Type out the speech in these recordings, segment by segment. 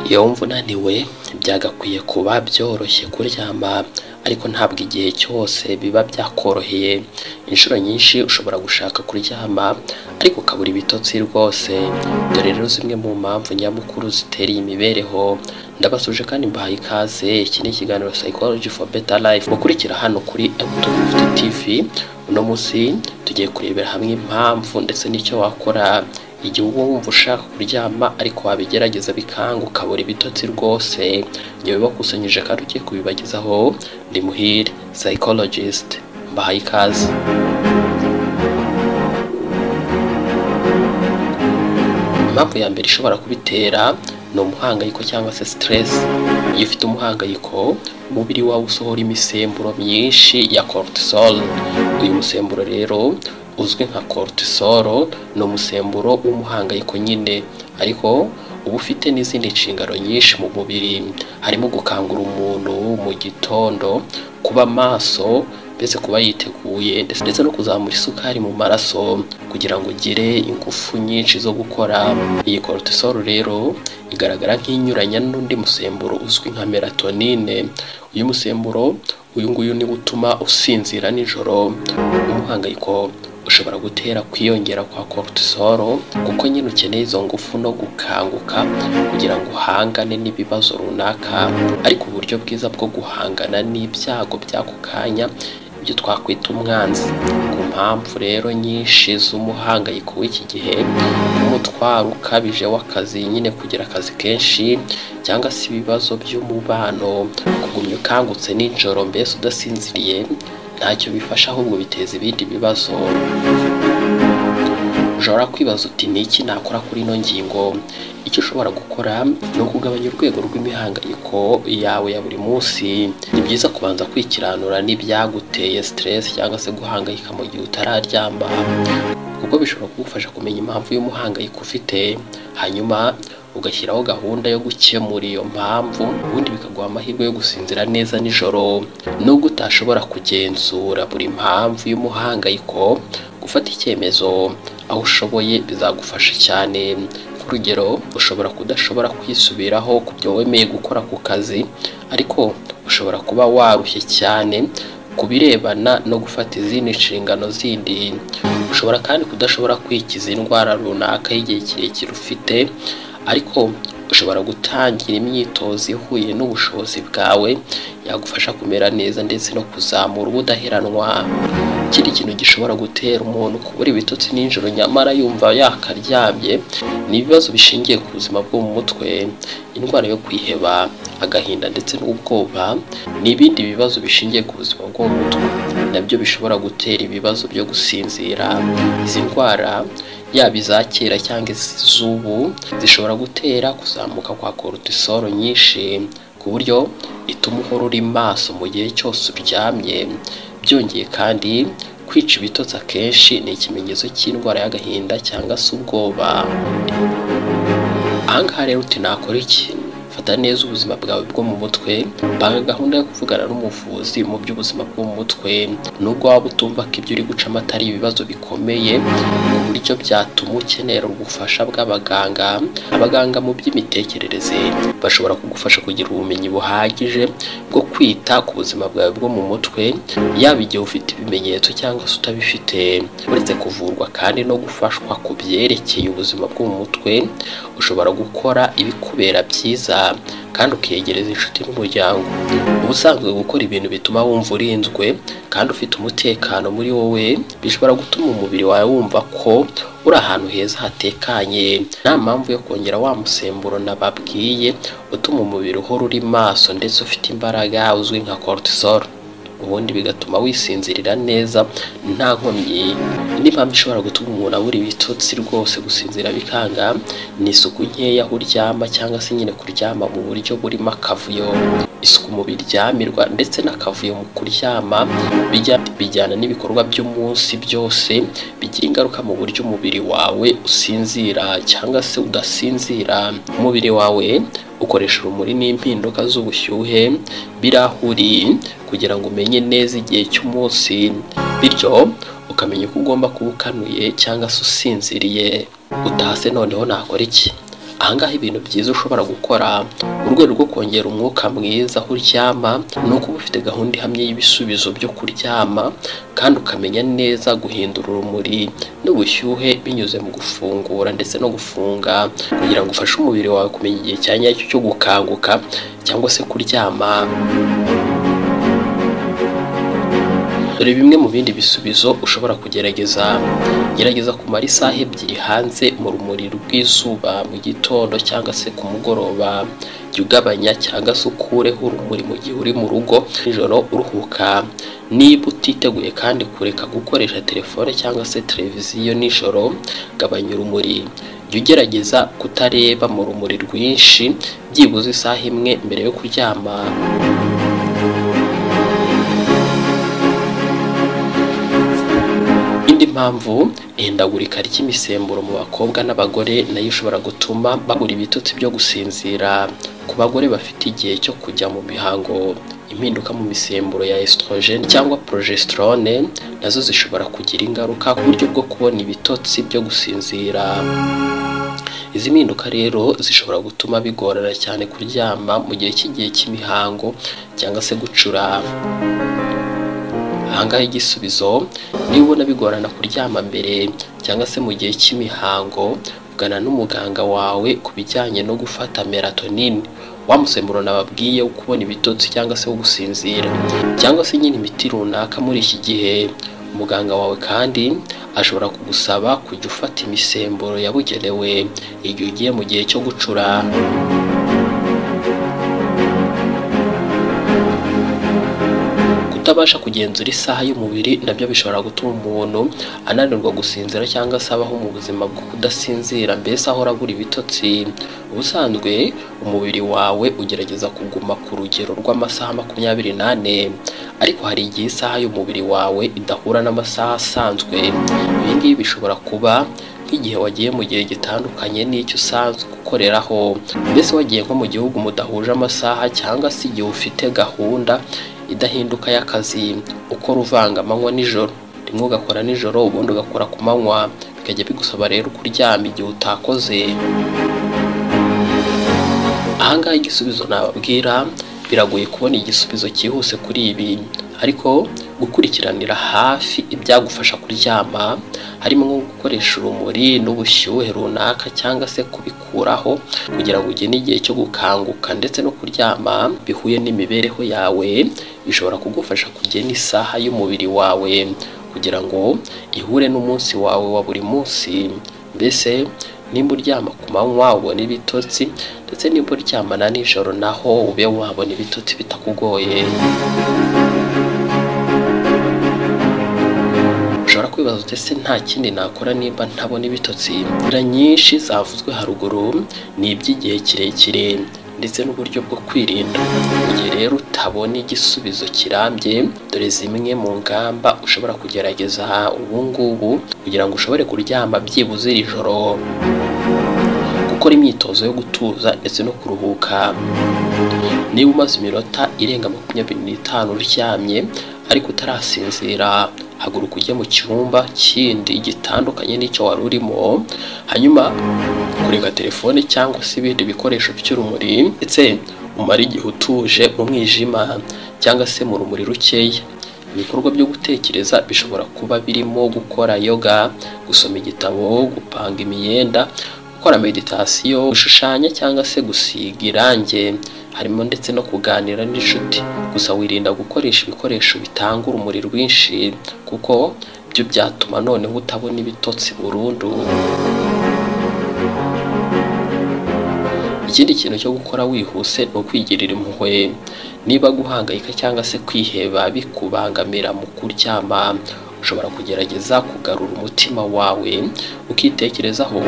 iyo wumva unaniwe byagakwiye kuba byoroshye kuryama ariko ntabwo igihe cyose biba byakoroheye inshuro nyinshi ushobora gushaka kuryama ariko ukabura ibitotsi rwose dore rero zimwe mu mpamvu nyamukuru zitera iyi mibereho ndabasuje kandi mbahaye ikaze iki ni ikiganiro psychology for better life mukurikira hano kuri Mtv TV uno munsi tugiye kurebera hamwe impamvu ndetse n'icyo wakora igihe uba wumva ushaka kuryama ariko wabigerageza bikanga ukabura ibitotsi rwose igihe bibakusanyije kandi ugiye kubibagezaho ndi muhire psychologist mbahaye ikaze impamvu ya mbere ishobora kubitera ni umuhangayiko cyangwa se stress iyo ufite umuhangayiko umubiri wawe usohora imisemburo myinshi ya cortisol uyu musemburo rero uzwi nka cortisol ni umusemburo w'umuhangayiko nyine ariko uba ufite n'izindi nshingano nyinshi mu mubiri harimo gukangura umuntu mu gitondo kuba maso mbese kuba yiteguye ndetse no kuzamura isukari mu maraso kugira ngo ugire ingufu nyinshi zo gukora iyi cortisol rero igaragara nk'inyuranya n'undi musemburo uzwi nka melatonine uyu musemburo uyu nguyu niwo utuma usinzira nijoro umuhangayiko ushobora gutera kwiyongera kwa cortisol kuko nyine ukeneye izo ngufu no gukanguka kugira ngo uhangane n'ibibazo runaka ariko uburyo bwiza bwo guhangana n'ibyago by'ako kanya ibyo twakwita umwanzi ku mpamvu rero nyinshi z'umuhangayiko w'iki gihe nk'umutwaro ukabije w'akazi nyine kugira akazi kenshi cyangwa se ibibazo by'umubano kugumya ukangutse nijoro mbese udasinziriye ntacyo bifasha ahubwo biteza ibindi bibazo ushobora kwibaza uti ni iki nakora kuri ino ngingo icyo ushobora gukora ni ukugabanya urwego rw'imihangayiko yawe ya buri munsi ni byiza kubanza kwikiranura n'ibyaguteye siteresi cyangwa se guhangayika mu gihe utararyama kuko bishobora kugufasha kumenya impamvu y'umuhangayiko ufite hanyuma ugashyiraho gahunda yo gukemura iyo mpamvu ubundi bikaguha amahirwe yo gusinzira neza nijoro nubwo utashobora kugenzura buri mpamvu y'umuhangayiko gufata icyemezo aho ushoboye bizagufasha cyane urugero ushobora kudashobora kwisubiraho ku byo wemeye gukora ku kazi ariko ushobora kuba warushye cyane ku birebana no gufata izindi nshingano zindi ushobora kandi kudashobora kwikiza indwara runaka y'igihe kirekire ufite ariko ushobora gutangira imyitozo ihuye n'ubushobozi bwawe yagufasha kumera neza ndetse no kuzamura ubudaheranwa ikindi kintu gishobora gutera umuntu kubura ibitotsi nijoro nyamara yumva yakaryamye ni ibibazo bishingiye ku buzima bwo mu mutwe indwara yo kwiheba agahinda ndetse n'ubwoba ni ibindi bibazo bishingiye ku buzima bwo mu mutwe nabyo bishobora gutera ibibazo byo gusinzira izi ndwara yaba iza kera cyangwa iz'ubu zishobora gutera kuzamuka kwa cortisol nyinshi ku buryo ituma uhora uri maso mu gihe cyose uryamye byongeye kandi kwica ibitotsi akenshi ni ikimenyetso cy'indwara y'agahinda cyangwa se ubwoba aha ngaha rero uti nakora iki fata neza ubuzima bwawe bwo mu mutwe banga gahunda yo kuvugana n'umuvuzi mu by'ubuzima bwo mu mutwe nubwo waba utumva ko ibyo uri gucamo atari ibibazo bikomeye ku buryo byatuma ukenera ubufasha bw'abaganga abaganga mu by'imitekerereze bashobora kugufasha kugira ubumenyi buhagije bwo kwita ku buzima bwawe bwo mu mutwe yaba igihe ufite ibimenyetso cyangwa se utabifite uretse kuvurwa kandi no gufashwa ku byerekeye ubuzima bwo mu mutwe ushobora gukora ibikubera byiza kandi ukiyegereza inshuti n'umuryango uba usanzwe gukora ibintu bituma wumva urinzwe kandi ufite umutekano muri wowe bishobora gutuma umubiri wawe wumva ko uri ahantu heza hatekanye nta mpamvu yo kongera wa musemburo nababwiye utuma umubiri uhora uri maso ndetse ufite imbaraga uzwi nka cortisol ubundi bigatuma wisinzirira neza nta nkomyi indi mpamvu ishobora gutuma umuntu abura ibitotsi rwose gusinzira bikanga ni isuku nkeya aho uryama cyangwa se nyine kuryama mu buryo burimo akavuyo isuku mu biryamirwa ndetse n'akavuyo mu kuryama bijyana n'ibikorwa by'umunsi byose bigira ingaruka mu buryo umubiri wawe usinzira cyangwa se udasinzira umubiri wawe ukoresha urumuri n'impinduka z'ubushyuhe birahuri kugira ngo umenye neza igihe cy'umunsi bityo ukamenya uko ugomba kuba ukanuye cyangwa se usinziriye utase noneho nakora iki ahangaha ibintu byiza ushobora gukora mu rwego rwo kongera umwuka mwiza aho uryama ni ukuba ufite gahunda ihamye y'ibisubizo byo kuryama kandi ukamenya neza guhindura urumuri n'ubushyuhe binyuze mu gufungura ndetse no gufunga kugira ngo ufashe umubiri wawe kumenya igihe cya nyacyo cyo gukanguka cyangwa se kuryama dore bimwe mu bindi bisubizo ushobora kugerageza gerageza kumara isaha ebyiri hanze mu rumuri rw'izuba mu gitondo cyangwa se ku mugoroba jya ugabanya cyangwa se ukureho urumuri mu gihe uri mu rugo nijoro uruhuka niba utiteguye kandi kureka gukoresha telefone cyangwa se televiziyo nijoro gabanya urumuri jya ugerageza kutareba mu rumuri rwinshi byibuze isaha imwe mbere yo kuryama indi mpamvu ihindagurika ry'imisemburo mu bakobwa n'abagore nayo ishobora gutuma babura ibitotsi byo gusinzira ku bagore bafite igihe cyo kujya mu mihango impinduka mu misemburo ya estrogen cyangwa progesterone nazo zishobora kugira ingaruka ku buryo bwo kubona ibitotsi byo gusinzira izi mpinduka rero zishobora gutuma bigorana cyane kuryama mu gihe cy'igihe cy'imihango cyangwa se gucurama ahangaha igisubizo niba ubona bigorana kuryama mbere cyangwa se mu gihe cy'imihango ugana n'umuganga wawe ku bijyanye no gufata melatonine wamusemburo nababwiye wo kubona ibitotsi cyangwa se wo gusinzira cyangwa se nyine imiti runaka muri iki gihe umuganga wawe kandi ashobora kugusaba kujya ufata imisemburo yabugenewe igihe ugiye mu gihe cyo gucura kutabasha kugenzura isaha y'umubiri nabyo bishobora gutuma umuntu ananirwa gusinzira cyangwa se abaho mu buzima bwo kudasinzira mbese ahora abura ibitotsi ubusanzwe umubiri wawe ugerageza kuguma ku rugero rw'amasaha makumyabiri n'ane ariko hari igihe isaha y'umubiri wawe idahura n'amasaha asanzwe ibi ngibi bishobora kuba nk'igihe wagiye mu gihe gitandukanye n'icyo usanzwe ukoreraho mbese wagiye nko mu gihugu mudahuje amasaha cyangwa se igihe ufite gahunda idahinduka y'akazi ukora uvanga amanywa n'ijoro rimwe ugakora nijoro ubundi ugakora ku manywa bikajya bigusaba rero kuryama igihe utakoze ahangaha igisubizo nababwira biragoye kubona igisubizo cyihuse kuri ibi ariko gukurikiranira hafi ibyagufasha kuryama harimo nko gukoresha urumuri n'ubushyuhe runaka cyangwa se kubikuraho kugira ngo ugene igihe cyo gukanguka ndetse no kuryama bihuye n'imibereho yawe bishobora kugufasha kugena isaha y'umubiri wawe kugira ngo ihure n'umunsi wawe wa buri munsi mbese nimba uryama ku manywa ubona ibitotsi ndetse nimba uryamana nijoro naho ube wabona ibitotsi bitakugoye ushobora kwibaza ese nta kindi nakora nimba ntabona ibitotsi inzira nyinshi zavuzwe haruguru ni iby'igihe kirekire ndetse n'uburyo bwo kwirinda mu gihe rero utabona igisubizo kirambye dore zimwe mu ngamba ushobora kugerageza ubu ngubu kugira ngo ushobore kuryama byibuze iri joro gukora imyitozo yo gutuza ndetse no kuruhuka niba umaze iminota irenga makumyabiri n'itanu uryamye ariko utarasinzira haguruka ujye mu cyumba kindi gitandukanye n'icyo wari urimo hanyuma kureka telefone cyangwa se ibindi bikoresho by'urumuri ndetse umara igihe utuje mu mwijima cyangwa se mu rumuri rukeya ibikorwa byo gutekereza bishobora kuba birimo gukora yoga gusoma igitabo gupanga imyenda gukora meditasiyo gushushanya cyangwa se gusiga irangi harimo ndetse no kuganira n'inshuti gusa wirinda gukoresha ibikoresho bitanga urumuri rwinshi kuko byo byatuma noneho utabona ibitotsi burundu ikindi kintu cyo gukora wihuse ni ukwigirira impuhwe niba guhangayika cyangwa se kwiheba bikubangamira mu kuryama ushobora kugerageza kugarura umutima wawe ukitekerezaho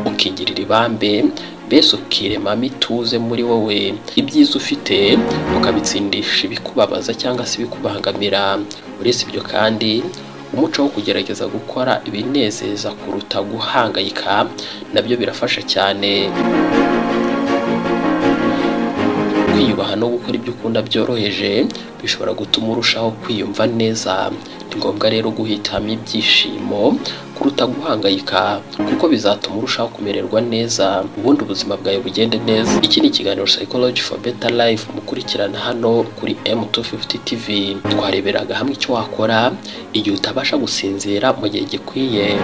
ukigirira ibambe mbese ukiremamo ituze muri wowe ibyiza ufite ukabitsindisha ibikubabaza cyangwa se ibikubangamira uretse ibyo kandi umuco wo kugerageza gukora ibinezeza kuruta guhangayika nabyo birafasha cyane kwiyubaha no gukora ibyo ukunda byoroheje bishobora gutuma urushaho kwiyumva neza ni ngombwa rero guhitamo ibyishimo kuruta guhangayika kuko bizatuma urushaho kumererwa neza ubundi ubuzima bwawe bugende neza iki ni ikiganiro psychology for better life mukurikirana hano kuri M250 TV twareberaga hamwe icyo wakora igihe utabasha gusinzira mu gihe gikwiye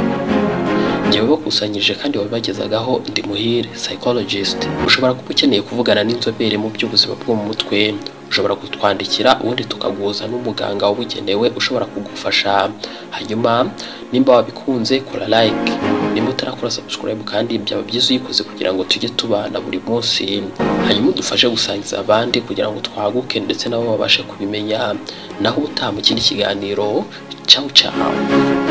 njyewe bakusanyirije kandi babibagezagaho ndi muhire psychologist ushobora kuba ukeneye kuvugana n'inzobere mu by'ubuzima bwo mu mutwe ushobora kutwandikira ubundi tukaguhuza n'umuganga wabugenewe ushobora kugufasha hanyuma nimba wabikunze kora like nimba utarakora subscribe kandi byaba byiza uyikoze kugira ngo tujye tubana buri munsi hanyuma udufashe gusangiza abandi kugira ngo twaguke ndetse nabo babashe kubimenya naho ubutaha mu kindi kiganiro ciao ciao